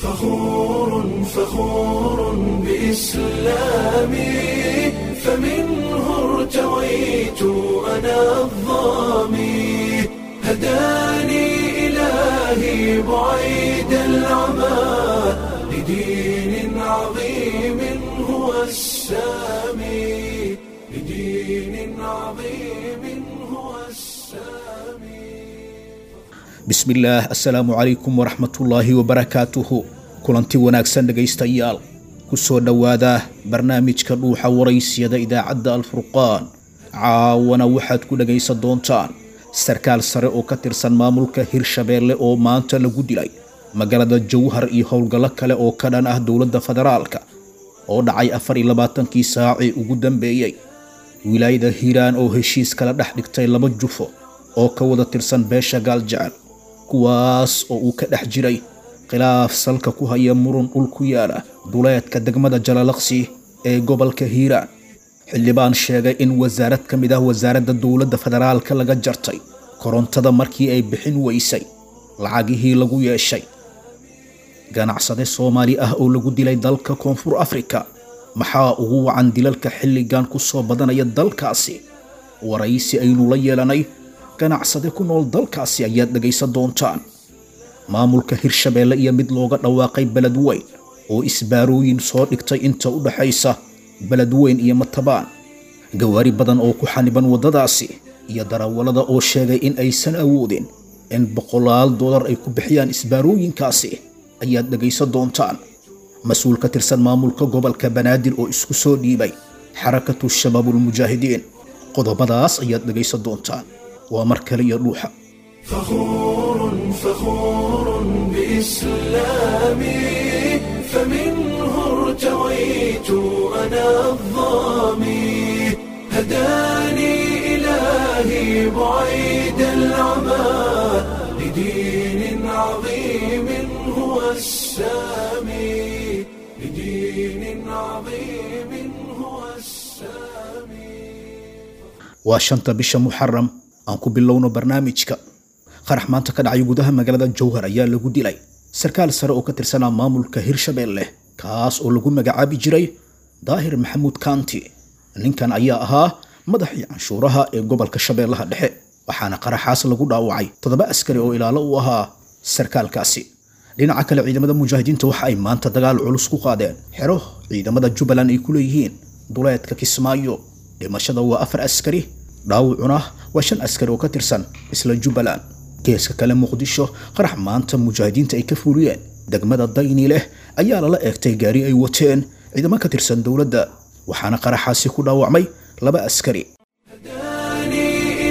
فخور فخور بإسلامي فمنه ارتويت أنا الظامي هداني إلهي بعيد العمى لدين عظيم هو السامي لدين عظيم هو السامي bismillaah assalaamu calaykum waraxmatullaahi wabarakaatuhu kulanti wanaagsan dhegaystayaal ku soo dhowaada barnaamijka dhuuxa waraysiyada idaacadda alfurqaan caawana waxaad ku dhegaysan doontaan sarkaal sare oo ka tirsan maamulka hirshabeelle oo maanta lagu dilay magaalada jowhar iyo howlgallo kale oo ka dhan ah dowladda federaalka oo dhacay afar iyo labaatankii saacii ugu dambeeyey wilaayada hiiraan oo heshiis kala dhex dhigtay laba jufo oo ka wada tirsan beesha gaaljecel kuwaas oo uu ka dhex jiray khilaaf salka ku haya murun dhul ku yaala duleedka degmada jalalaqsi ee gobolka hiiraan xildhibaan sheegay in wasaarad ka mid ah wasaaradda dowladda federaalka laga jartay korontada markii ay bixin weysay lacagihii lagu yeeshay ganacsade soomaali ah oo lagu dilay dalka koonfur afrika maxaa ugu wacan dilalka xilligan ku soo badanaya dalkaasi waraysi aynu la yeelanay ganacsade ku nool dalkaasi ayaad dhegaysan doontaan maamulka hirshabeelle iyo mid looga dhawaaqay beled weyn oo isbaarooyin soo dhigtay inta u dhaxaysa beled weyn iyo matabaan gawaari badan oo ku xaniban waddadaasi iyo darawallada oo sheegay in aysan awoodin in boqolaal dollar ay ku bixiyaan isbaarooyinkaasi ayaad dhegaysan doontaan mas-uul ka tirsan maamulka gobolka banaadir oo isku soo dhiibay xarakatu shabaabulmujaahidiin qodobadaas ayaad dhegaysan doontaan waa mar kale iyo dhuuxa فخور فخور بإسلامي فمنه ارتويت أنا الظامي هداني إلهي بعيد العمى لدين عظيم هو السامي لدين عظيم هو السامي waa shanta bisha muxaram aan ku bilowno barnaamijka qarax maanta ka dhacay gudaha magaalada jowhar ayaa lagu dilay sarkaal sare oo ka tirsanaa maamulka hirshabeelle kaas oo lagu magacaabi jiray daahir maxamuud kaanti ninkan ayaa ahaa madaxii canshuuraha ee gobolka shabeellaha dhexe waxaana qaraxaas lagu dhaawacay toddoba askari oo ilaalo u ahaa sarkaalkaasi dhinaca kale ciidamada mujaahidiinta waxa ay maanta dagaal culus ku qaadeen xero ciidamada jubbaland ay ku leeyihiin duleedka kismaayo dhimashada waa afar askari dhaawacuna waa shan askari oo ka tirsan isla jubbaland geeska kale muqdisho qarax maanta mujaahidiinta ay ka fuliyeen degmada dayni leh ayaa lala eegtay gaari ay wateen ciidamo ka tirsan dowladda waxaana qaraxaasi ku dhaawacmay laba askari هداني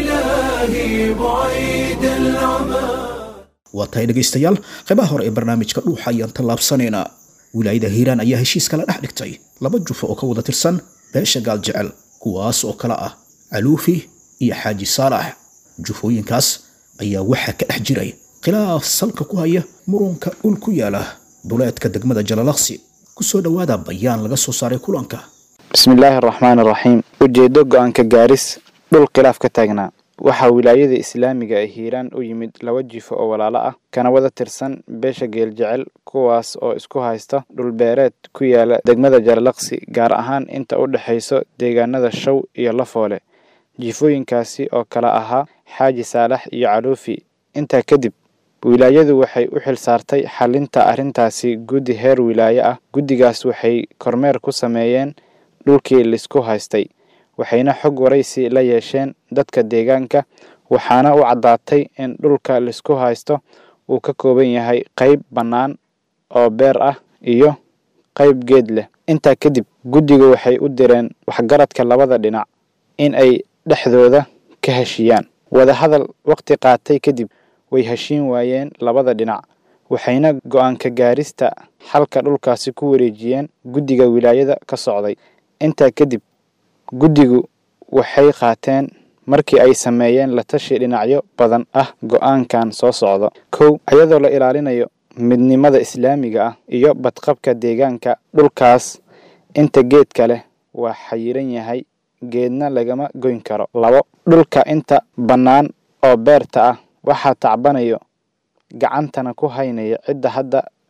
إلهي بعيد العمى waa tahay dhegaystayaal qaybaha hore ee barnaamijka dhuuxa ayaan tallaabsanaynaa wilaayada hiiraan ayaa heshiis kala dhex dhigtay laba jufo oo ka wada tirsan beesha gaaljecel kuwaas oo kale ah caluufi iyo xaaji saalax jufooyinkaas ayaa waxaa ka dhex jiray khilaaf salka ku haya murunka dhul ku yaala duleedka degmada jalalaqsi ku soo dhowaada bayaan laga soo saaray kulanka bismillaahi araxmaani araxiim ujeeddo go-aanka gaaris dhul khilaaf ka taagnaa waxaa wilaayada islaamiga ee hiiraan u yimid laba jifo oo walaalo ah kana wada tirsan beesha geeljecel kuwaas oo isku haysta dhulbeereed ku yaala degmada jalalaqsi gaar ahaan inta u dhexayso deegaanada show iyo lafoole jifooyinkaasi oo kala ahaa xaaji saalax iyo caluufi intaa kadib wilaayadu waxay u xil saartay xalinta arrintaasi guddi heer wilaaye ah guddigaas waxay kormeer ku sameeyeen dhulkii laisku haystay waxayna xog waraysi la yeesheen dadka deegaanka waxaana u caddaatay in dhulka laisku haysto uu ka kooban yahay qayb bannaan oo beer ah iyo qayb geed leh intaa kadib guddigu waxay u direen waxgaradka labada dhinac in ay dhexdooda ka heshiyaan wadahadal waqti qaatay kadib way heshiin waayeen labada dhinac waxayna go-aanka gaarista xalka dhulkaasi ku wareejiyeen guddiga wilaayada ka socday intaa kadib guddigu waxay qaateen markii ay sameeyeen la tashi dhinacyo badan ah go-aankan soo socda kow iyadoo la ilaalinayo midnimada islaamiga ah iyo badqabka deegaanka dhulkaas inta geedka leh waa xayiran yahay geedna lagama goyn karo labo dhulka inta bannaan oo beerta ah waxaa tacbanayo gacantana ku haynaya cidda hadda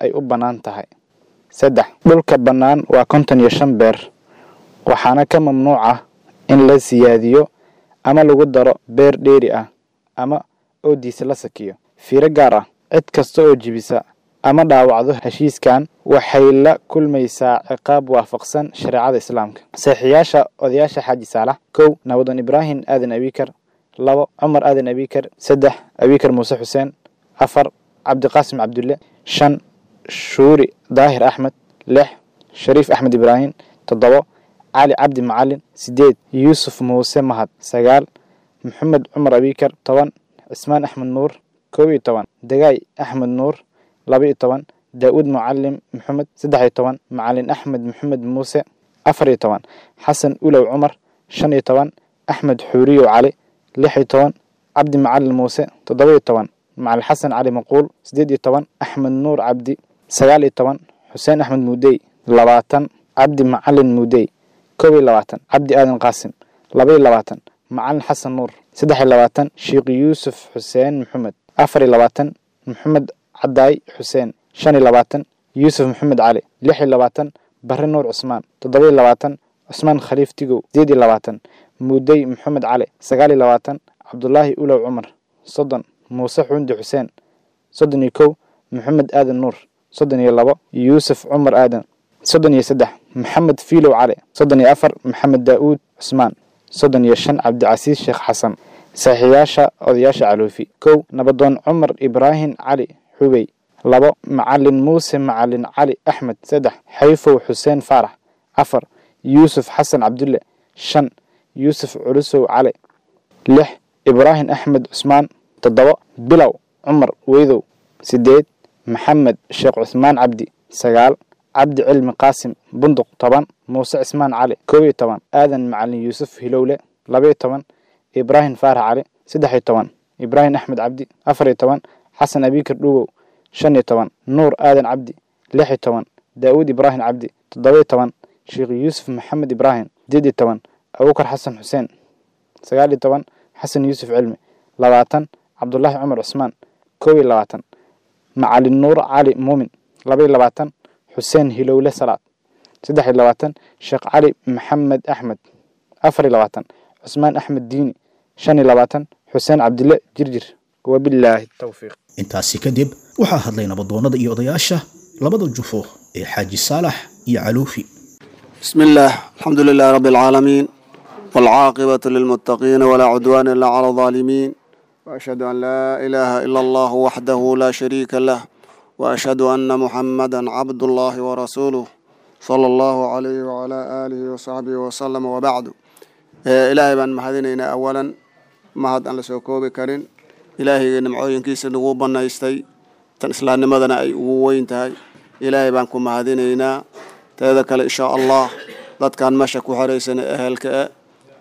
ay u bannaan tahay saddex dhulka bannaan waa konton iyo shan beer waxaana ka mamnuuc ah in la siyaadiyo ama lagu daro beer dheeri ah ama oodiisa la sakiyo fiiro gaar ah cid kasta oo jibisa ama dhaawacdo heshiiskan waxay la kulmaysaa ciqaab waafaqsan shareecada islaamka saxiiyaasha odayaasha xaaji saalax kow nabadoon ibraahim aadan abikar labo cumar aadan abikar saddex abikar muuse xuseen afar cabdiqaasim cabdulle shan shuuri daahir axmed lix shariif axmed ibraahim toddobo cali cabdi macalin sideed yuusuf muuse mahad sagaal maxamed cumar abikar toban cismaan axmed nuur kow iyo toban dagaay axmed nuur laba iyo toban daa'uud mucalim maxamed saddex iyo toban macalin axmed maxamed muuse afar iyo toban xasan ulow cumar shan iyo toban axmed xuuriyow cali lix iyo toban cabdi macalin muuse toddoba iyo toban macalin xasan cali maquul siddeed iyo toban axmed nuur cabdi sagaal iyo toban xuseen axmed muudey labaatan cabdi macalin muudey kow iyo labaatan cabdi aadan qaasim laba iyo labaatan macalin xasan nuur saddex iyo labaatan sheekh yuusuf xuseen maxamed afar iyo labaatan maxamed cadaay xuseen shan iyo labaatan yuusuf maxamed cali lix iyo labaatan barre nuur cusmaan toddoba iyo labaatan cusmaan khaliif tigow sideed iyo labaatan muudey maxamed cali sagaal iyo labaatan cabdulaahi ulow cumar soddon muuse xuundi xuseen soddon iyo kow maxamed aadan nuur soddon iyo labo yuusuf cumar aadan soddon iyo saddex maxamed fiilow cali soddon iyo afar maxamed daa'uud cusmaan soddon iyo shan cabdicasiis sheekh xasan saxiiyaasha odayaasha caluufi kow nabadoon cumar ibraahim cali xubey labo macalin muuse macalin cali axmed saddex xayfow xuseen faarax afar yuusuf xasan cabdulle shan yuusuf culusow cali lix ibraahim axmed cusmaan toddobo bilow cumar weydow sideed maxamed sheekh cusmaan cabdi sagaal cabdi cilmi qaasim bunduq toban muuse cismaan cali kow iyo toban aadan macalin yuusuf hilowle laba iyo toban ibraahim faarax cali saddex iyo toban ibraahim axmed cabdi afar iyo toban xasan abikar dhugow shan iyo toban nuur aadan cabdi lix iyo toban daa'uud ibraahim cabdi toddoba iyo toban sheekh yuusuf maxamed ibraahim sideed iyo toban abubakar xasan xuseen sagaal iyo toban xasan yuusuf cilmi labaatan cabdulaahi cumar cusmaan kow iyo labaatan macalin nuur cali muumin laba iyo labaatan xuseen hilowle salaad saddex iyo labaatan sheekh cali maxamed axmed afar iyo labaatan cusmaan axmed diini shan iyo labaatan xuseen cabdille jirjir wabilaahi towfiiq intaasi kadib waxaa hadlay nabadoonnada iyo odayaasha labada jufo ee xaaji saalax iyo caluufi بسم الله الحمد لله رب العالمين والعاقبة للمتقين ولا عدوان إلا على الظالمين وأشهد أن لا إله إلا الله وحده لا شريك له وأشهد أن محمدا عبد الله ورسوله صلى الله عليه وعلى آله وصحبه وسلم وبعد إيه إلهي بان مهدينينا أولا مهد أن لسوكوبي كرين إلهي نمعوين كيس نغوبنا يستي تن إسلام نمدنا أي وين تهي إلهي بان كم مهدينينا teeda kale insha allah dadkan meesha ku xoraysan ee ehelka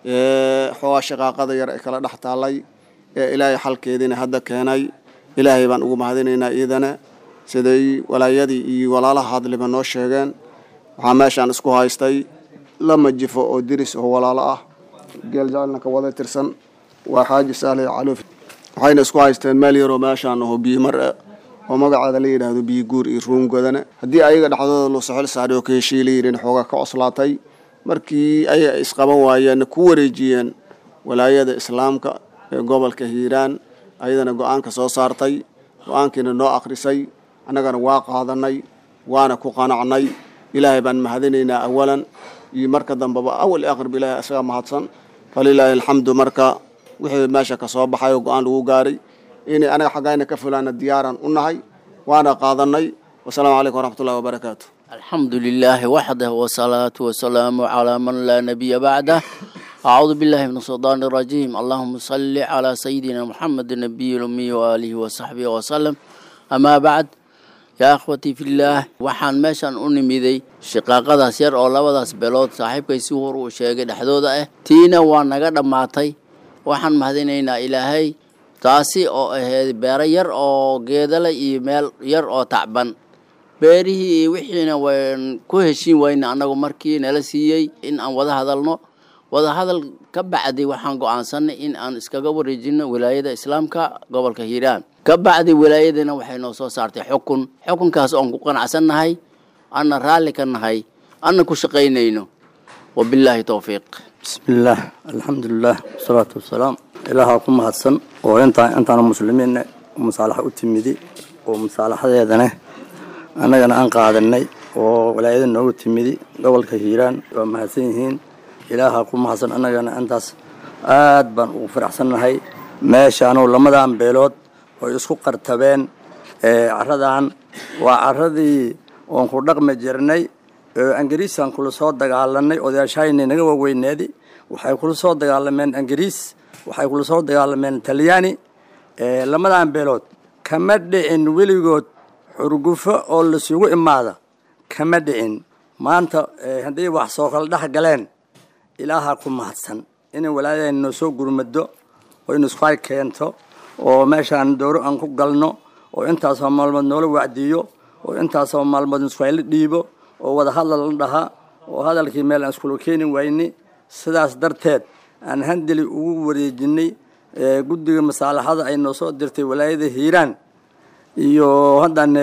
ee xoogaa shaqaaqada yar ee kala dhex taallay ee ilaahay xalkeediina hadda keenay ilaahay baan ugu mahadinaynaa iidana siday walaayadii iyo walaalaha hadliba noo sheegeen waxaa meeshaan isku haystay lama jifo oo diris oo walaalo ah geel jecelna ka wada tirsan waa xaaji sahle caluuf waxayna isku haysteen meel yaroo meeshaan aho biimar ah oo magaceeda la yidhaahdo biyiguur iyo ruungodana haddii ayaga dhexdooda loo soxol saaray oo ka heshiiy la yidhin xoogaa ka coslaatay markii ay isqaban waayeen ku wareejiyeen walaayada islaamka ee gobolka hiiraan ayadana go-aanka soo saartay go-aankiina noo akhrisay annagana waa qaadanay waana ku qanacnay ilaahay baan mahadinaynaa awalan iyo marka dambeba awal aqrib ilaahay isaga mahadsan falilaahi alxamdu marka wixii meesha ka soo baxay oo go-aan lagu gaaray inay anaga xaggayna ka fulaana diyaaran u nahay waana qaadanay wasalaamu calaykum waraxmatullahi wabarakaatu الحمد لله وحده والصلاة والسلام على من لا نبي بعده أعوذ بالله من الشيطان الرجيم اللهم صل على سيدنا محمد النبي الأمي وآله وصحبه وسلم أما بعد يا أخوتي في الله waxaan meeshan u nimiday shaqaaqadaas yar oo labadaas beelood saaxiibkay si hor uu sheegay dhexdooda ah tiina waa naga dhammaatay waxaan mahadinaynaa ilaahay taasi oo ahayd beero yar oo geedale iyo meel yar oo tacban beerihii iyo wixiina waan ku heshiin wayna annagu markii nala siiyey in aan wada hadalno wada hadal ka bacdi waxaan go-aansanay in aan iskaga wareejino wilaayada islaamka gobolka hiiraan ka bacdi wilaayadina waxay noo soo saartay xukun xukunkaas oon ku qanacsannahay anna raalli ka nahay anna ku shaqaynayno wabilaahi towfiiq bismillaah alxamdulilah wasalaatu wasalaam ilaahaa ku mahadsan oo intaa intaana muslimiinna musaalaxa u timidi oo musaalaxadeedana annagana aan qaadanay oo walaayada noogu timidi gobolka hiiraan waa mahadsan yihiin ilaahaa ku mahadsan annagana intaas aad baan ugu faraxsannahay meeshaanu lamadan beelood oy isku qartabeen caradan waa caradii oon ku dhaqmi jirnay angariisaan kula soo dagaalanay odayaashayni naga waaweyneedi waxay kula soo dagaalameen angariis waxay kula soo dagaalameen talyaani lamadan beelood kama dhicin weligood xurgufo oo lasugu imaada kama dhicin maanta hadday wax soo kala dhex galeen ilaahaa ku mahadsan inay walaayadayna noo soo gurmado oo in isku hay keento oo meeshaan dooro aan ku galno oo intaasoo maalmood noola wacdiyo oo intaasoo maalmood iskuhayla dhiibo oo wada hadal la dhahaa oo hadalkii meel aan iskula keeni wayni sidaas darteed aan handeli ugu wareejinay guddiga masaalaxada ay noo soo dirtay walaayada hiiraan iyo haddan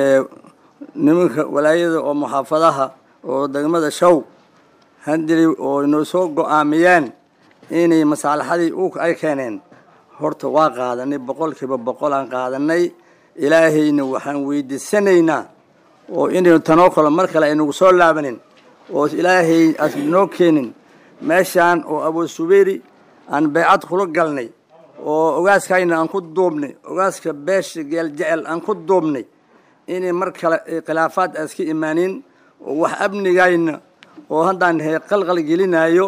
nimanka walaayada oo muxaafadaha oo degmada show handeli oo noo soo go-aamiyeen inay masaalaxadii u ay keeneen horta waa qaadanay boqolkiiba boqol aan qaadanay ilaahayna waxaan weydiisanaynaa oo inaynu tanoo kalo mar kale aynagu soo laabanin oo ilaahay as noo keenin meeshaan oo abu subeyri aan beecad kula galnay oo ogaaskayna aan ku duubnay ogaaska beesha geel jecel aan ku duubnay inay mar kale khilaafaad aan iska imaanin oo wax amnigayna oo haddaan he qalqal gelinayo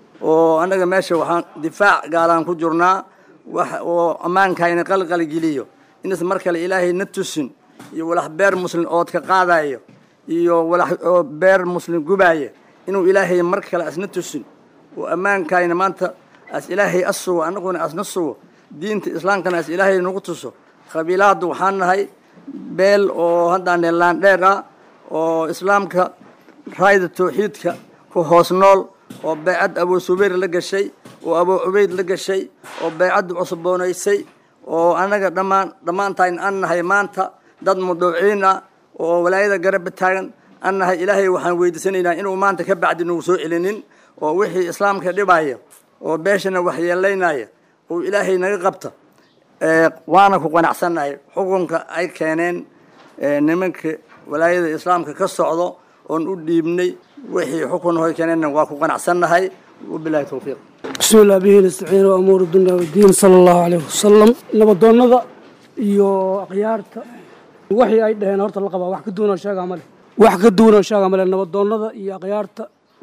oo annaga meesha waxaan difaac gaalaan ku jirnaa wax oo ammaankayna qalqal geliyo inas mar kale ilaahay na tusin iyo walax beer muslim ood ka qaadayo iyo walax oo beer muslim gubaaya inuu ilaahay mar kale asna tusin oo ammaankayna maanta as ilaahay as sugo annaguna asna sugo diinta islaamkana as ilaahay nagu tuso qabiilaadda waxaan nahay beel oo haddaan laandheer ah oo islaamka raayda tawxiidka ku hoos nool oo beecad abu subayr la gashay oo abu cubayd la gashay oo beecadda cusboonaysay oo annaga dhammaan dhammaantayn an nahay maanta dad mudhuuciin ah oo walaayada garabba taagan an nahay ilaahay waxaan weydiisanaynaa inuu maanta ka bacdi nagu soo celinin oo wixii islaamka dhibaya oo beeshana waxyeelaynaya oo ilaahay naga qabta waana ku qanacsannahay xukunka ay keeneen nimanka walaayada islaamka ka socdo oon u dhiibnay wixii xukun hoy keeneenna waa ku qanacsannahay wabilahi towfiiq bismi illah bihi nastaciin amuur dunya wadiin sala allahu caleyh wasalam nabadoonnada iyo akhyaarta waxii ay dhaheen horta la qabaa wax ka duwanoo sheegaa male wax ka duwanoo sheegaa male nabadoonnada iyo akhyaarta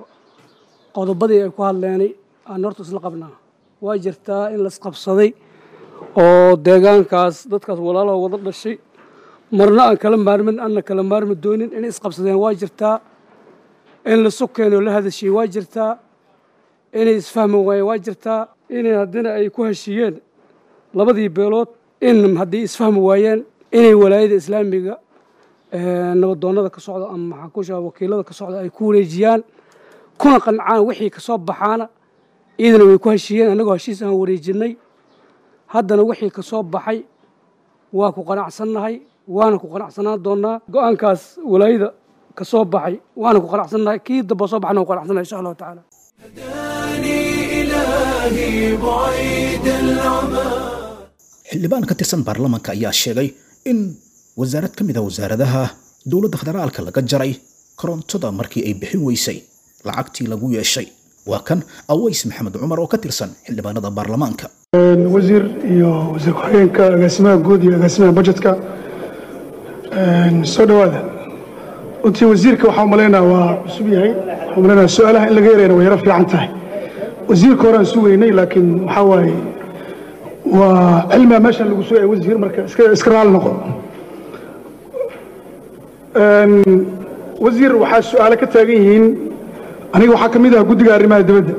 qodobadii ay ku hadleenay aan horta isla qabnaa waa jirtaa in laisqabsaday oo deegaankaas dadkaas walaalaha wada dhashay marna aan kala maarmin anna kala maarmi doonin inay isqabsadeen waa jirtaa in la sukeenoo la hadashay waa jirtaa inay isfahmi waayeen waa jirtaa inay haddina ay ku heshiiyeen labadii beelood in haddii isfahmi waayeen inay walaayada islaamiga nabadoonnada ka socda ama maxaan ku sheega wakiilada ka socda ay ku wareejiyaan kuna qancaan wixii ka soo baxaana iyadana way ku heshiiyeen annagoo heshiis aan wareejinay haddana wixii ka soo baxay waa ku qanacsannahay waana ku qanacsanaan doonaa go-aankaas walaayada ka soo baxay waana ku qanacsannahay kii damba soo baxna ku qanacsannahay insha allahu tacaala هداني إلهي بعيد العمى xildhibaan ka tirsan baarlamaanka ayaa sheegay in wasaarad ka mid a wasaaradaha dowladda federaalka laga jaray korontada markii ay bixin weysay lacagtii lagu yeeshay waa kan aways maxamed cumar oo ka tirsan xildhibaanada baarlamaanka wasiir iyo wasiir ku-xigeenka agaasimaha guud iyo agaasimaha bajetka soo dhowaada runtii wasiirka waxaa umalaynaa waa cusub yahay waxaa umalaynaa su-aalaha in laga yarayna way yaro fiican tahay wasiirka horaan sugaynay laakiin waxaa waaye waa cilmiga meeshan lagu sugaya wasiir marka iska iska raali noqo wasiir waxaa su-aalo ka taagan yihiin aniga waxaa ka mid ah guddiga arrimaha dibadda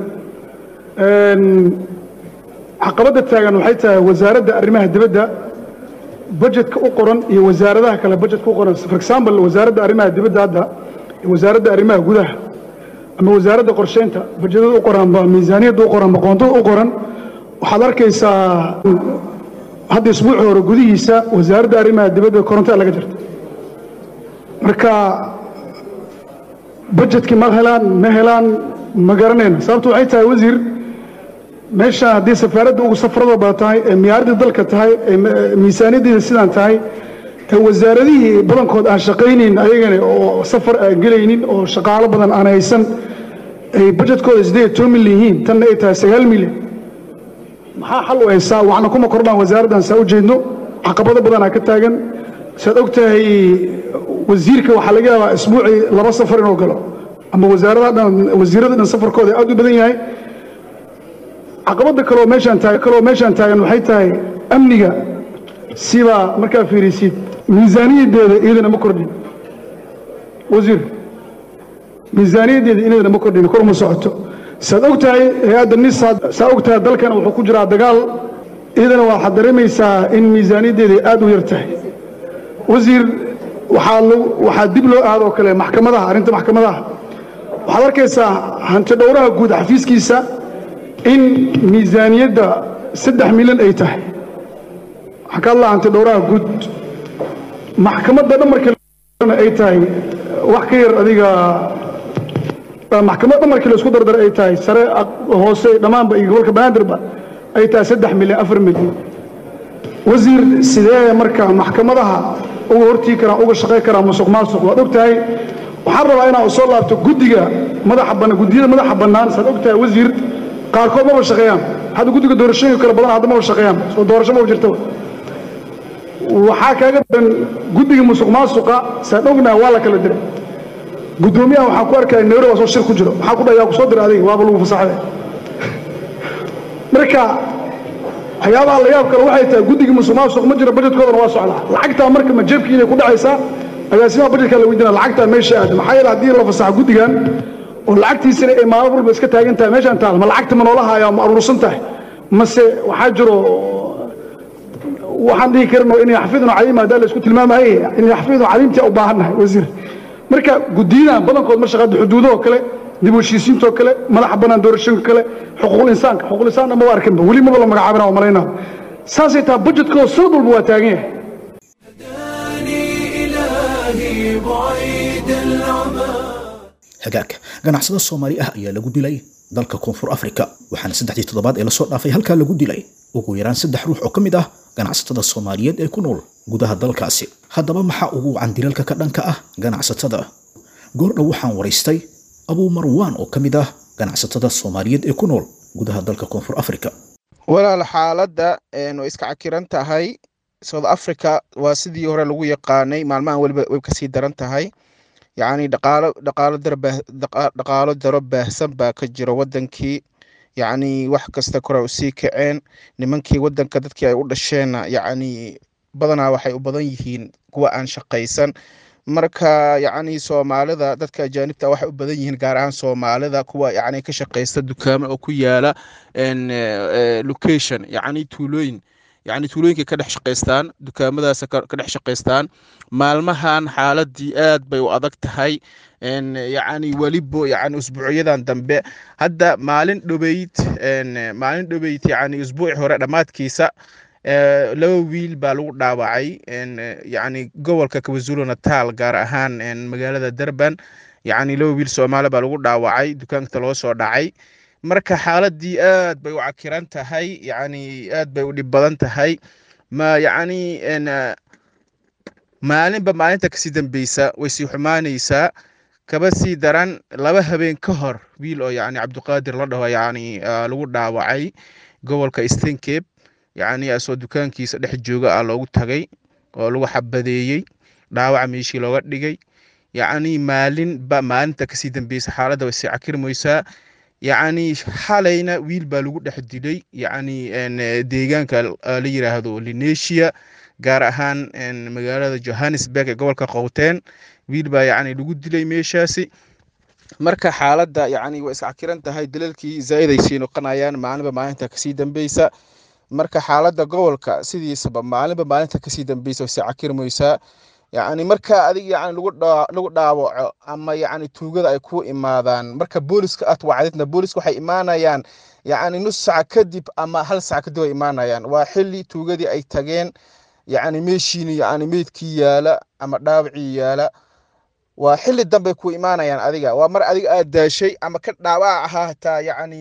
caqabadda taagan waxay tahay wasaaradda arrimaha dibadda budgetka u qoran iyo wasaaradaha kale budgetka u qoran for example wasaaradda arrimaha dibadda hadda iyo wasaaradda arrimaha gudaha ama wasaaradda qorsheynta budgetada u qoran ba miisaaniyadda u qoran ba qoontada u qoran waxaad arkaysaa hadda isbuuci hore gudihiisa wasaaradda arrimaha dibadda korontada laga jirta marka bajetkii ma helaan ma helaan ma garanayna sababtu waxay tahay wasiir meesha haddii safaaradda ugu safarada badan tahay ee miyaaradii dalka tahay ee miisaaniyaddeeda sidaan tahay ee wasaaradihii badankood aan shaqaynayn ayagana oo safar aan gelaynin oo shaqaalo badan aan haysan ay bajetkooda siddeed toban milyan yihiin tanna ay tahay sagaal milyan maxaa xal u haysaa waxna kuma kordhaan wasaaraddan saa u jeedno caqabado badanaa ka taagan saad og tahay wasiirka waxaa laga yaabaa isbuucii laba safar inuu galo ama wasaaradaha dhan wasiirada dhan safarkooda aad u badan yahay caqabada kaloo meeshaan taagan kaloo meeshaan taagan waxay tahay amniga sibaa markaa fiirisid miisaaniyaddeeda iyadana ma kordhin wasiir miisaaniyaddeeda iyadana ma kordhin kor ma socoto saad og tahay hay-adda nisaad saa og tahay dalkana wuxuu ku jiraa dagaal iyadana waxaad dareemaysaa in miisaaniyaddeeda aad u yar tahay wasiir waxaa waxaa dib loo aadoo kale maxkamadaha arrinta maxkamadaha waxaad arkaysaa hanti dhowraha guud xafiiskiisa in miisaaniyadda saddex milyan ay tahay waxaan ka hadlaa hanti dhowraha guud maxkamadda dhan markii ay tahay wax ka yar adiga maxkamad dhan markii laisku dardar ay tahay sare hoose dhammaanba iyo gobolka banaadirba ay tahay saddex milyan afar milyan wasiir sidee marka maxkamadaha uga hortii karaan uga shaqay karaan musuq maasuq waad og tahay waxaan rabaa inaan soo laabto guddiga madaxa bannaan guddiyada madaxa bannaan saad og tahay wasiir qaarkood maba shaqeeyaan hadda guddiga doorashooyinka kale badan hadda maba shaqeeyaan soo doorasho maba jirtaba waxaa kaaga daran guddiga musuq maasuqa saad ognahay waa la kala diray guddoomiyaha waxaan ku arkaya nairobi waa soo shir ku jiro maxaa ku dhaha yaa ku soo diray adiga waaba lagu fasaxday marka waxyaabaha la yaab kale waxay tahay guddigii musuq maasuq ma jiro bajetkoodana waa socdaa lacagtaa marka ma jeebkiinay ku dhacaysaa agaasimaha bajetkaa la weydiina lacagtaa meesha aad maxaa yeele haddii la fasaxo guddigan oo lacagtiisana ay maalin walba iska taagan tahay meeshaan taal ma lacagta ma noola haayaa ma aruursan tahay mase waxaa jiro waxaan dhihi karno inay xafidno caliim haddaa la isku tilmaamaye inay xafidno caliimtii u baahannahay wasiir marka guddiyadan badankood ma shaqaada xuduudahoo kale dib u heshiisiintoo kale madaxa bannaan doorashooyinka kale xuquuqul insaanka xuquuqul insaanna maba arkinba weli maba la magacaabina oo malaynaa saasay tahay bajetkooda sanad walba waa taagan yahay إلهي بعيد العمى hagaagka ganacsado soomaali ah ayaa lagu dilay dalka koonfur afrika waxaana saddexdii toddobaad ee lasoo dhaafay halkaa lagu dilay ugu yaraan saddex ruux oo ka mid ah ganacsatada soomaaliyeed ee ku nool gudaha dalkaasi haddaba maxaa ugu wacan dilalka ka dhanka ah ganacsatada goordhow waxaan waraystay abuu marwaan oo ka mid ah ganacsatada soomaaliyeed ee ku nool gudaha dalka koonfur afrika walaal xaaladda way iska cakiran tahay south africa waa sidii hore lagu yaqaanay maalmahan weliba way kasii daran tahay yacni dhaqaalo dhaqaalo darbaa dhaqaalo daro baahsan baa ka jira wadankii yacni wax kasta kore usii kaceen nimankii wadanka dadkii ay u dhasheenna yacni badanaa waxay u badan yihiin kuwa aan shaqaysan marka yacni soomaalida dadka ajaanibta waxay u badan yihiin gaar ahaan soomaalida kuwa yacni ka shaqaysta dukaamo oo ku yaala location yacni tuulooyin yacni tuulooyinkay ka dhex shaqaystaan dukaamadaas ka dhex shaqaystaan maalmahan xaaladii aad bay u adag tahay yacni welibo yacni usbuucyadan dambe hadda maalin dhobeyd maalin dhobeyd yacni usbuuci hore dhammaadkiisa laba wiil baa lagu dhaawacay yacni gobolka kwazulu natal gaar ahaan magaalada durban yacni laba wiil soomaali baa lagu dhaawacay dukaanka loo soo dhacay marka xaaladii aad bay u cakiran tahay yacni aad bay u dhib badan tahay ma yacni maalinba maalinta kasii dambeysa way sii xumaanaysaa kaba sii daran laba habeen ka hor wiil oo yacni cabdiqaadir la dhaho yacni lagu dhaawacay gobolka eastern cape yacni asoo dukaankiisa dhex jooga ah loogu tagay oo lagu xabadeeyey dhaawaca meeshii looga dhigay yacni maalinba maalinta kasii dambeysa xaaladda way sii cakirmaysaa yacni xalayna wiil baa lagu dhex dilay yacni deegaanka la yiraahdo linesia gaar ahaan magaalada johannesburg ee gobolka qowteen wiil baa yacni lagu dilay meeshaasi marka xaaladda yacni way iscakiran tahay dalalkii zaa'id ay sii noqonayaan maalinba maalinta kasii dambeysa marka xaaladda gobolka sidiisaba maalinba maalinta kasii dambeysa way sii cakirmaysaa yacni marka adiga yacni lagu dhaa lagu dhaawaco ama yacni tuugada ay ku imaadaan marka booliska aad wacdidna booliska waxay imaanayaan yacni nus sac kadib ama hal sac kadib ay imaanayaan waa xilli tuugadii ay tageen yacni meeshiini yacni meydkii yaala ama dhaawacii yaala waa xilli dambe ku imaanayaan adiga waa mar adiga aad daashay ama ka dhaawac ahaa hataa yacni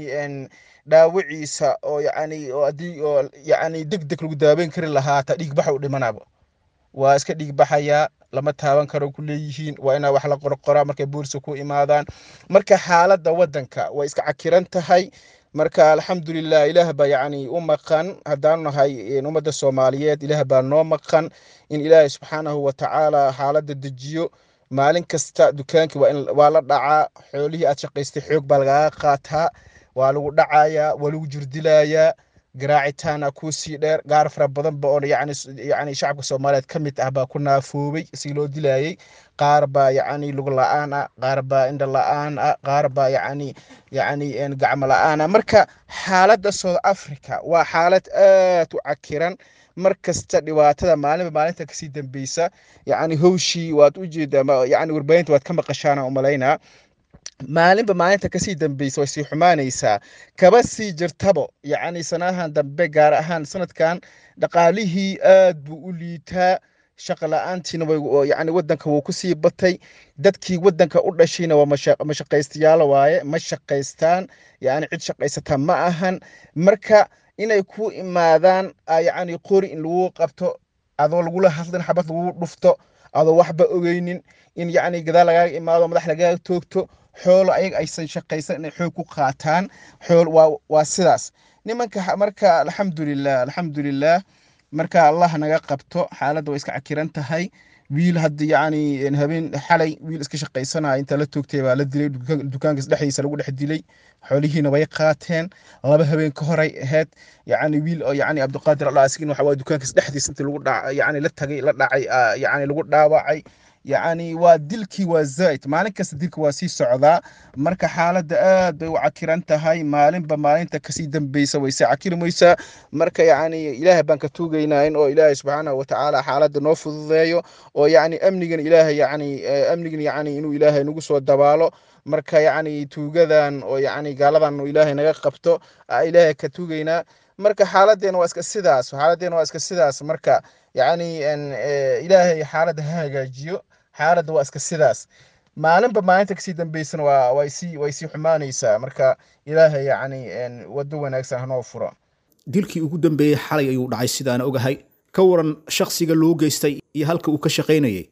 dhaawaciisa oo yacni oo haddii oo yacni deg deg lagu daaweyn kari lahaa hataa dhiig baxa u dhimanaba waa iska dhiig baxayaa lama taaban karo ku leeyihiin waa inaa wax la qorqoraa markay booliska ku imaadaan marka xaaladda waddanka way iska cakiran tahay marka alxamdulilah ilaah baa yacni u maqan haddaanu nahay ummadda soomaaliyeed ilaah baa noo maqan in ilaahay subxaanahu watacaala xaaladda dejiyo maalin kasta dukaankii waa in waa la dhacaa xoolihii aad shaqaystay xoog baa lagaaga qaataa waa lagu dhacayaa waa lagu jirdilayaa garaacitaana kuu sii dheer gaar fara badanba oo yacni yacni shacabka soomaaliyeed ka mid ah baa ku naafoobay si loo dilayay qaar baa yacni lug la-aan ah qaar baa indha la-aan ah qaar baa yacni yacni gacmo la-aan ah marka xaaladda south africa waa xaalad aad u cakiran mar kasta dhibaatada maalinba maalinta kasii dambeysa yacni howshii waad u jeedaa yacni warbaahinta waad ka maqashaana umalaynaa maalinba maalinta kasii dambeysa way sii xumaanaysaa kaba sii jirtabo yacni sanahan dambe gaar ahaan sanadkan dhaqaalihii aad buu u liitaa shaqa la-aantiina way yacni waddanka wuu kusii batay dadkii waddanka u dhashayna waa mashaqaystayaal waaye ma shaqaystaan yacni cid shaqaysata ma ahan marka inay ku imaadaan yacni qori in lagu qabto adoo lagula hadlin xabad lagu dhufto adoo waxba ogeynin in yacni gadaal lagaaga imaado madax lagaaga toogto xoolo ayaga aysan shaqaysan inay xoog ku qaataan xool waa waa sidaas nimanka marka alxamdulilah alxamdulilah marka allah naga qabto xaaladda way iska cakiran tahay wiil hadda yacni habeen xalay wiil iska shaqaysanaya inta la toogtay baa la dilay dukaankas dhexdiisa lagu dhex dilay xoolihiina way qaateen laba habeen ka horay ahayd yacni wiil oo yacni cabdiqaadir allah asigin waxa waa dukaankas dhexdiisa intii lagu dhac yacni la tagay la dhacay yacni lagu dhaawacay yacni waa dilkii waa zaid maalin kasta dilka waa sii socdaa marka xaaladda aad bay u cakiran tahay maalinba maalinta kasii dambeysa way sii cakirmaysaa marka yacni ilaahay baan ka tuugaynaa in oo ilaahay subxaanahu watacaala xaaladda noo fududeeyo oo yacni amnigan ilaahay yacni amnigan yacni inuu ilaahay nagu soo dabaalo marka yacni tuugadan oo yacni gaaladan ilaahay naga qabto ilaahay ka tuugaynaa marka xaaladdeena waa iska sidaas xaaladdeena waa iska sidaas marka yacni ilaahay xaaladda ha hagaajiyo xaaladda waa iska sidaas maalinba maalinta kasii dambeysana waa way sii way sii xumaanaysaa marka ilaahay yacni waddo wanaagsan hanoo furo dilkii ugu dambeeyey xalay ayuu dhacay sidaana ogahay ka waran shakhsiga loo geystay iyo halka uu ka shaqaynayay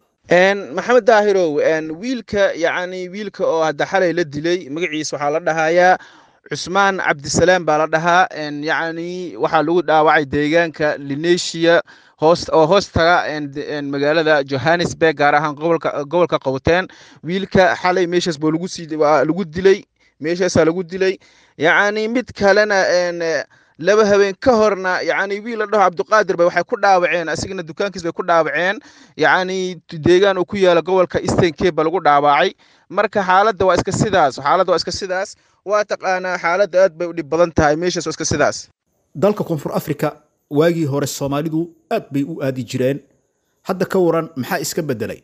maxamed daahirow wiilka yacni wiilka oo hadda xalay la dilay magaciisa waxaa la dhahayaa cusmaan cabdisalaam baa la dhahaa yacni waxaa lagu dhaawacay deegaanka linesia hoos oo hoos taga magaalada johannesburg gaar ahaan gobolka gobolka qowteen wiilka xalay meeshaas buu lagu sii lagu dilay meeshaasaa lagu dilay yacni mid kalena laba habeen ka horna yacni wiil la dhaho cabdiqaadir bay waxay ku dhaawaceen asigana dukaankiis bay ku dhaawaceen yacni deegaan uu ku yaala gobolka eastern cape ba lagu dhaawacay marka xaaladda waa iska sidaas xaaladda waa iska sidaas waa taqaanaa xaaladda aad bay u dhib badan tahay meeshaas waa iska sidaas dalka koonfur afrika waagii hore soomaalidu aad bay u aadi jireen hadda ka waran maxaa iska beddelay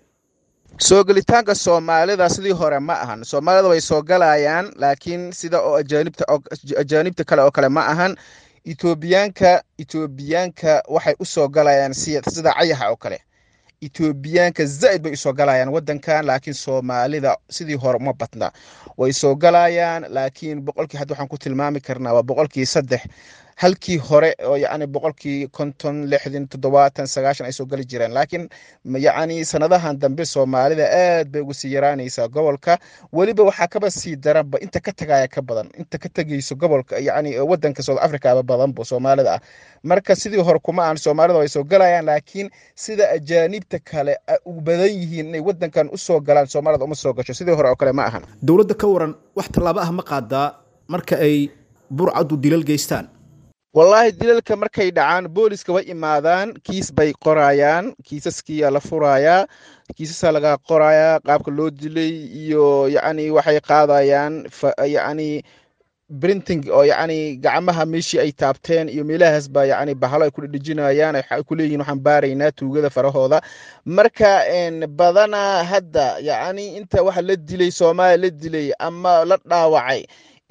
soo gelitaanka soomaalida sidii hore ma ahan soomaalida way soo galayaan laakiin sida oo ajaanibta ajaanibta kale oo kale ma ahan etoobiyaanka etoobiyaanka waxay u soo galayaan sida cayaxa oo kale etoobiyaanka zaid bay usoo galayaan wadankan laakiin soomaalida sidii hore uma badna way soo galayaan laakiin boqolkii hadda waxaan ku tilmaami karnaa waa boqolkii saddex halkii hore oo yacni boqolkii konton lixdan toddobaatan sagaashan ay soo geli jireen laakiin yacni sanadahan dambe soomaalida aad bay ugu sii yaraanaysaa gobolka weliba waxaa kaba sii daranba inta ka tagaya ka badan inta ka tegayso gobolka yacni wadanka south africa ba badanba soomaalida ah marka sidii hore kuma aan soomaalida way soo galayaan laakiin sida ajaanibta kale u badan yihiin inay wadankan usoo galaan soomaalida uma soo gasho sidii hore oo kale ma ahan dowladda ka waran wax tallaabo ah ma qaadaa marka ay burcaddu dilal geystaan wallaahi dilalka markay dhacaan booliska way imaadaan kiis bay qorayaan kiisaskiyaa la furayaa kiisasaa laga qorayaa qaabka loo dilay iyo yacni waxay qaadayaan yacni printing oo yacni gacmaha meeshii ay taabteen iyo meelahaas baa yacni bahalo ay ku dhedhejinayaan ay ku leeyihin waxaan baaraynaa tuugada farahooda marka badanaa hadda yacni inta waxa la dilay soomaaliya la dilay ama la dhaawacay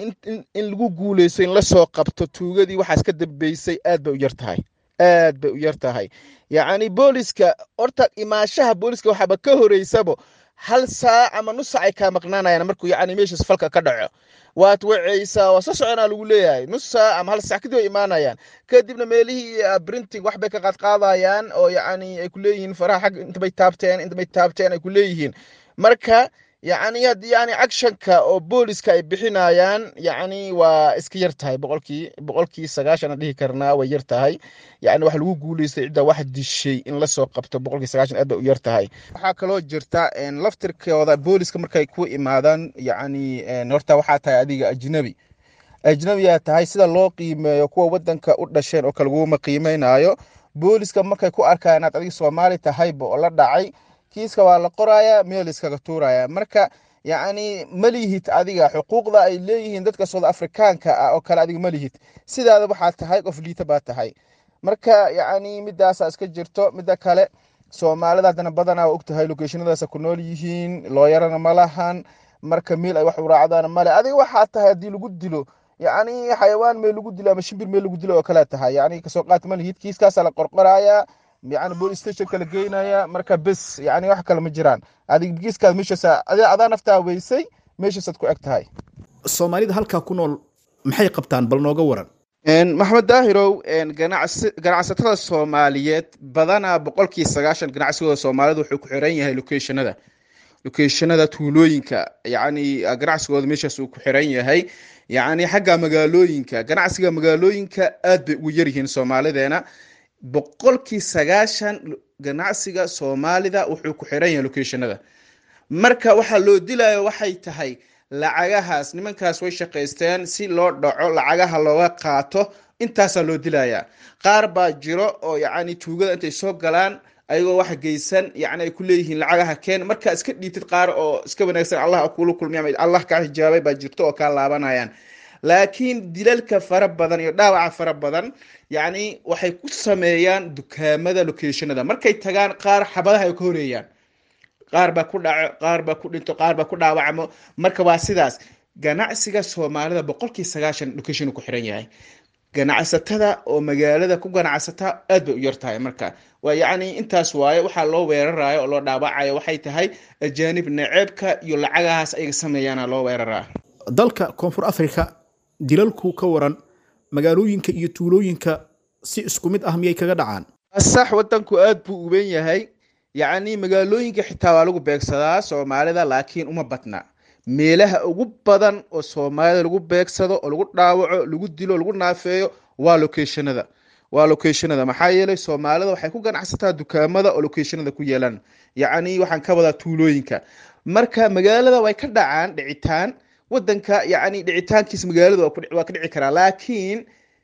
in lagu guuleysto in lasoo qabto tuugadii waxaas ka dambeysay aad bay u yar tahay aad bay u yar tahay yacni booliska horta imaashaha booliska waxaaba ka horeysabo hal saac ama nus saac ay kaa maqnaanayaan markuu yacni meeshaas falka ka dhaco waad wacaysaa waa soo soconaa lagu leeyahay nus saac ama hal saac kadib ay imaanayaan kadibna meelihii printing wax bay ka qaadqaadayaan oo yacni ay ku leeyihiin faraha xag intabay taabteen intabay taabteen ay ku leeyihiin marka yacni yani actionka oo booliska ay bixinayaan yacni waa iska yar tahay boqolkii boqolkii sagaashan aan dhihi karnaa way yar tahay yacni wax lagu guuleystay cidda wax dishay in lasoo qabto boqolkii sagaashan aad bay u yar tahay waxaa kaloo jirta laftirkooda booliska markay ku imaadaan yacni horta waxaa tahay adiga ajnabi ajnabiyaa tahay sida loo qiimeeyo kuwa wadanka u dhasheen oo kale laguma qiimeynayo booliska markay ku arkaan inaad adiga soomaali tahayba oo la dhacay kiiska waa la qoraya meel iskaga tuuraya marka yacni ma lihid adiga xuquuqda ay leeyihiin dadka soud afrikaanka ah oo kale adiga ma lihid sidaada waxaa tahay qof liita baa tahay marka yacni midaasaa iska jirto midda kale soomaalida haddana badanaa waa ogtahay lokeeshinadaasa ku nool yihiin looyarana ma lahan marka meel ay wax u raacdaan male adiga waxaa tahay haddii lagu dilo yacni xayawaan meel lagu dilo ama shimbir meel lagu dilo oo kale tahay yacni kasoo qaat ma lihid kiiskaasaa la qorqorayaa yani police station kala geynaya marka bes yani wax kale ma jiraan adig kiiskaad meeshaas adaa naftaa weysay meeshaasaad ku eg tahay soomaalida halkaa ku nool maxay qabtaan bal nooga waran maxamed daahirow ganacsatada soomaaliyeed badanaa boqolkii sagaashan ganacsigooda soomaalida wuxuu ku xiran yahay locationada locationada tuulooyinka yacni ganacsigooda meeshaas uu ku xiran yahay yacni xagga magaalooyinka ganacsiga magaalooyinka aad bay ugu yaryihiin soomaalideena boqolkii sagaashan ganacsiga soomaalida wuxuu ku xiran yahay locationada marka waxaa loo dilayo waxay tahay lacagahaas nimankaas way shaqaysteen si loo dhaco lacagaha looga qaato intaasaa loo dilayaa qaar baa jiro oo yacni tuugada intay soo galaan ayagoo wax geysan yacni ay ku leeyihiin lacagaha keen markaa iska dhiibtid qaar oo iska wanaagsan allah kula kulmiy allah kaa xijaabay baa jirto oo kaa laabanayaan laakiin dilalka fara badan iyo dhaawaca fara badan yacni waxay ku sameeyaan dukaamada locationada markay tagaan qaar xabadaha ay ka horeeyaan qaar baa ku dhaco qaar baa ku dhinto qaar baa ku dhaawacmo marka waa sidaas ganacsiga soomaalida boqolkii sagaashan location ku xiran yahay ganacsatada oo magaalada ku ganacsata aad bay u yar tahay marka waa yacni intaas waaye waxaa loo weerarayo oo loo dhaawacayo waxay tahay ajaanib naceebka iyo lacagahaas ayaga sameeyaana loo weeraraa dalka koonfur africa dilalku ka waran magaalooyinka iyo tuulooyinka si isku mid ah miyay kaga dhacaan sax wadanku aad buu uben yahay yacni magaalooyinka xitaa waa lagu beegsadaa soomaalida laakiin uma badna meelaha ugu badan oo soomaalida lagu beegsado oo lagu dhaawaco lagu dilo lagu naafeeyo waa locationada waa locationada maxaa yeelay soomaalida waxay ku ganacsataa dukaamada oo locationada ku yeelaan yacni waxaan ka wadaa tuulooyinka marka magaalada way ka dhacaan dhicitaan wadanka yacni dhicitaankiisa magaalada waa ka dhici karaa laakiin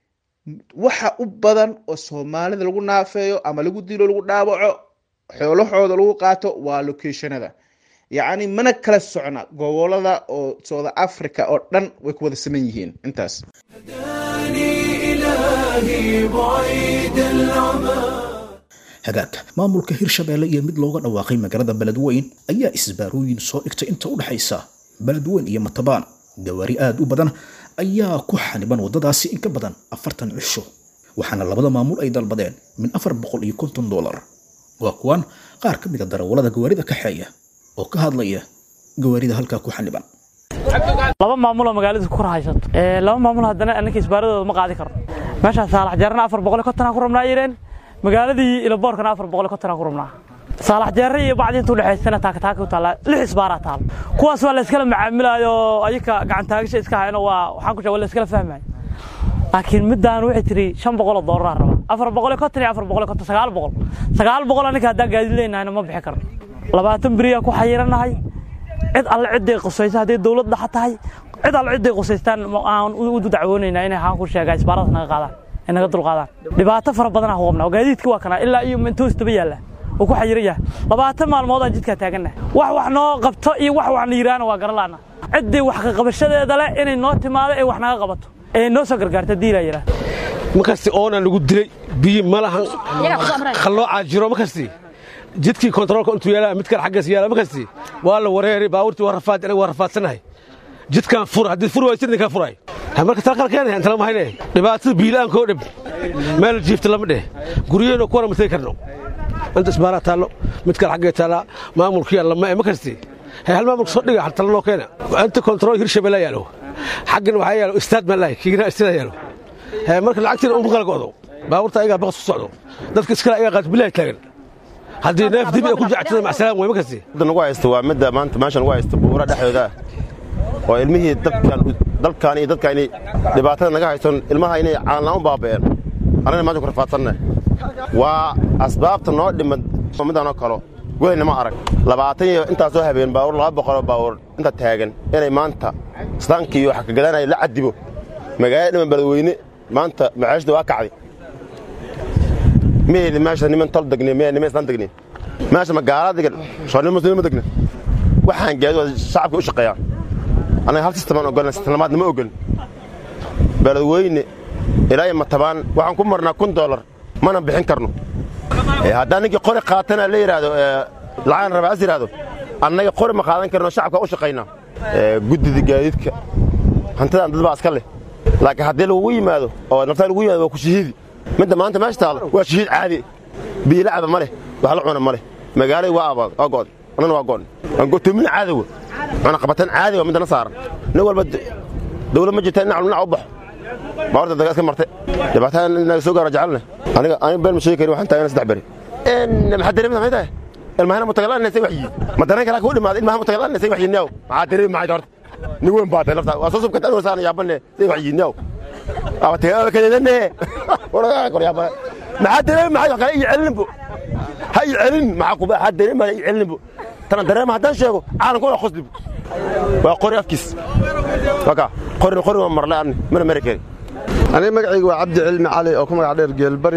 waxa u badan oo soomaalida lagu naafeeyo ama lagu dilo lagu dhaawaco xoolahooda lagu qaato waa locationada yacni mana kala socna gobolada oo south africa oo dhan way ku wada saman yihiin intaas hagaag maamulka hirshabeelle iyo mid looga dhawaaqay magaalada beledweyn ayaa isbaarooyin soo dhigtay inta u dhexaysa beledweyn iyo matabaan gawaari aad u badan ayaa ku xaniban waddadaasi in ka badan afartan cisho waxaana labada maamul ay dalbadeen min afar boqol iyo konton dolar waa kuwan qaar ka mida darawallada gawaarida kaxeeya oo ka hadlaya gawaarida halkaa ku xaniban laba maamul oo magaalada ku rahaysato laba maamul haddana annanka isbaaradooda ma qaadi karno meeshaa saalax jeerna afar boqol iyo kontonaa ku rabnaa yireen magaaladii ilaboorkana afar boqol iyo kontonaa ku rabnaa saalax jeerre iyo bacdi inta udhexaysana taakataaka u taallaa lix isbaaraa taal kuwaas waa la iskala macaamilayo ayaka gacantaagasha iska hayno waa waxaan ku sheeg waa la iskala fahmayo laakiin midaan waxay tiri shan boqol oo doolar raba afar boqol iyo konton iyo afar boqol iyo konton sagaal boqol sagaal boqol anninka haddaan gaadiid leynahayna ma bixi karno labaatan beriyaa ku xayiranahay cid alle ciday qusaysa hadday dowlad dhaxa tahay cid alle ciday qusaystaan aan u dacwoonaynaa inay haan ku sheegaa isbaaradaas naga qaadaan ay naga dulqaadaan dhibaato fara badanaa ku qabnaa gaadiidka waa kanaa ilaa iyo mentoosta ba yaalla uu ku xayiran yahay labaatan maalmoodaan jidkaa taagannahay wax wax noo qabto iyo wax wax na yidhaahna waa garalaana ciddii wax ka qabashadeeda leh inay noo timaado ee wax naga qabato ee noo soo gargaarta diilaa yidhaah markasti oona lagu dilay biyi ma lahan qalloocaa jiro markasti jidkii kontaroolka intuu yaala mid kale xaggees yaala markasti waa la wareeri baabuurtii waa rafaad aniga waa rafaadsanahay jidkaan fur haddii fur waaysid ninkaa furay marka talqal keenaya intala mahayne dhibaatada biila'aanka oo dhib meel jiifta lama dheh guryaheena kuwana matay karno inta isbaaraa taallo mid kale xaggee taallaa maamulkiyaa lama e markasti hay hal maamulka soo dhiga tala loo keena inta kontarool hirshabelle yaalo xaggana waxaa yaalo istaad baan lahay kiigina istaad yaalo marka lacagtiina uma kala go'do baabuurta ayagaa baqas ku socdo dadka iskale ayagaa qaad bilahi taagan haddii neef dibi ay ku jactada macsalaam wey markasti midda nagu haysta waa midda maanta meesha nagu haysta buura dhexdooda oo ilmihii dadkan dalkan iyo dadka inay dhibaatada naga haysan ilmaha inay caanlaan u baaba'een annagana maanta ku rafaadsanna waa asbaabta noo dhimad middaanoo kalo welayna ma arag labaatan iyo intaasoo habeen baawur laba boqoloo baawur inta taagan inay maanta islaamkii iyo waxa ka gadanaya la cadibo magaalada dhiman beledweyne maanta macaashda waa kacday miyayni meesha niman tol degnin miya niman islaan degnin meesha magaala degan soo niman muslimiin ma degna waxaan gaadi waa shacabka u shaqeeyaan annaga hal sistemaan ogolna sistemlamaadna ma ogolin beledweyne ilaa iyo matabaan waxaan ku marnaa kun doolar mana bixin karno haddaan ninkii qori qaatana la yidhaahdo lacagan raba as yidhaahdo annaga qori ma qaadan karno shacabka u shaqaynaa guddida gaadiidka hantidaan dad baa iska leh laakiin haddii lagugu yimaado oo naftaa lagu yimaado waa ku shahiidi midda maanta meesha taalo waa shahiid caadi biilacaba ma leh wax la cuna ma leh magaalada waa abaad waa go'd annana waa go'n aan go'toomin caadawa cuna qabatan caadi waa middana saaran nin walba dawlad ma jirta dhinac dhinac u baxo baawarta daga iska marte dhibaatada inaga soo gaaro jecelna aniga aniga been ma sheegi karin waxaan taagana saddex beri maxaa dareemada maxay tahay ilmahana mutagalaan say waxyiin ma dareen kale ku dhimaada ilmaha mutagalaan say waxyiin yaw maxaa dareemi maxay horta nin weyn baa tahay laftaa waa soo subka tan wasaana yaabane say waxyiin yaw aba tagaada kadeedane waraga kor yaabane maxaa dareemi maxay wax kale iyo celinbo ha iyo celin maxaa kuba ha dareemi ha iyo celinbo tana dareema haddaan sheego caalamku waa qoslibo waa qori afkiis waka qori qori waa marle ani mana mari kari aniga magacaygu waa cabdi cilmi cali oo ku magac dheer geelbari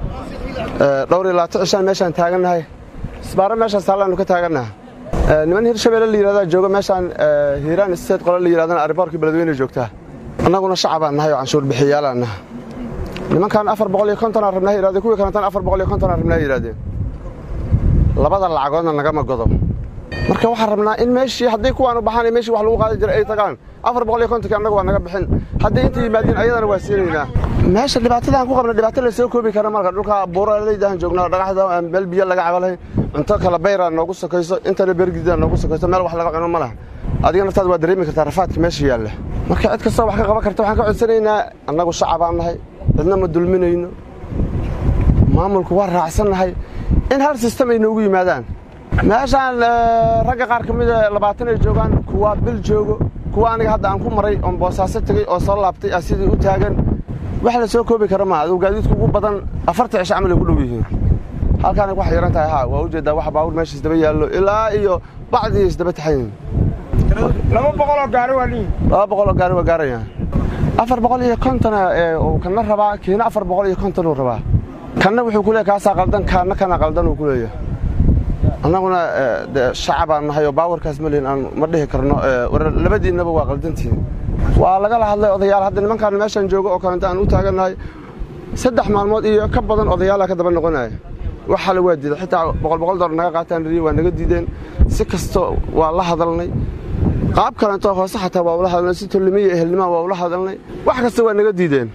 dhowr iyo labaatan cishaan meeshaan taagannahay isbaaro meeshaas taallaannu ka taagannaha niman hirshabeelle la yidhahdaa jooga meeshaan hiiraan isteed qole la yidhahdana ariboorkii beledweyne joogtaa annaguna shacabaan nahay oo canshuur bixiyaalaan naha nimankan afar boqol iyo kontonaa rabnaa yidhahdeen kuwii kalantan afar boqol iyo kontonaa rabnaa yidhahdeen labada lacagoodna nagama godo marka waxaan rabnaa in meeshii hadday kuwaan u baxaan meeshii wax lagu qaadan jiray ay tagaan afar boqol iyo kontonkii annaga waa naga bixin hadday inta yimaadiin ayadana waa siinaynaa meesha dhibaatadaan ku qabna dhibaato la soo koobi kara marka dhulka buuraleydaan joognaa dhagaxda meel biyo laga cabalahay cunto kala bayraa noogu sokayso intana bergidaan noogu sokayso meel wax laga cuno ma laha adiga naftaada waa dareemi kartaa rafaadka meesha yaalla marka cid kastoo wax ka qaban karta waxaan ka codsanaynaa annagu shacabaan nahay cidna ma dulminayno maamulku waa raacsannahay in hal sistem ay noogu yimaadaan meeshaan ragga qaar ka mida labaatan ay joogaan kuwa bil joogo kuwa aniga hadda aan ku maray oon boosaaso tegey oo soo laabtay ah sidii u taagan wax la soo koobi kara maa aduu gaadiidku ugu badan afarta cisho camal ay ku dhow yihiin halkaana wax yaran tahay haa waa ujeeddaa wax baawur meesha isdaba yaallo ilaa iyo bacdii isdaba taxayin laba boqoloo gaari waa liin laba boqoloo gaari waa gaarayaan afar boqol iyo kontona uu kana rabaa kiina afar boqol iyo konton uu rabaa kanna wuxuu ku leeyahy kaasaa qaldan kaana kana qaldan uu ku leeyahay annaguna shacabaan nahay oo baawarkaas ma lihin aan ma dhihi karno labadiinnaba waa qaldantihin waa lagala hadlay odayaal hadda nimankaan meeshaan joogo oo kalenta aan u taagannahay saddex maalmood iyo ka badan odayaala ka daba noqonaya wax hale waa diiday xitaa boqol boqol dollar naga qaataan riye waa naga diideen si kasto waa la hadalnay qaab kalento hoose xataa waa ula hadalnay si tolnimiya ehelnimaa waa ula hadalnay wax kasta waa naga diideen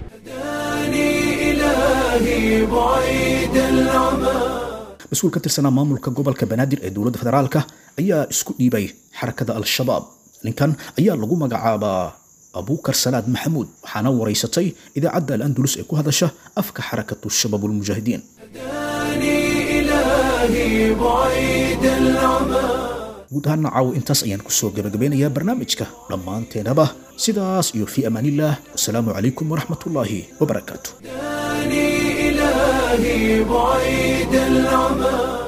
mas-uul ka tirsanaa maamulka gobolka banaadir ee dowladda federaalka ayaa isku dhiibay xarakada al-shabaab ninkan ayaa lagu magacaabaa abuukar salaad maxamuud waxaana waraysatay idaacadda al-andulus ee ku hadasha afka xarakatu shabaab ulmujaahidiin guud ahaana caawo intaas ayaan kusoo gabagabeynayaa barnaamijka dhammaanteenaba sidaas iyo fii amaanillaah wasalaamu calaykum waraxmatullaahi wabarakaatu إلهي بعيد العمى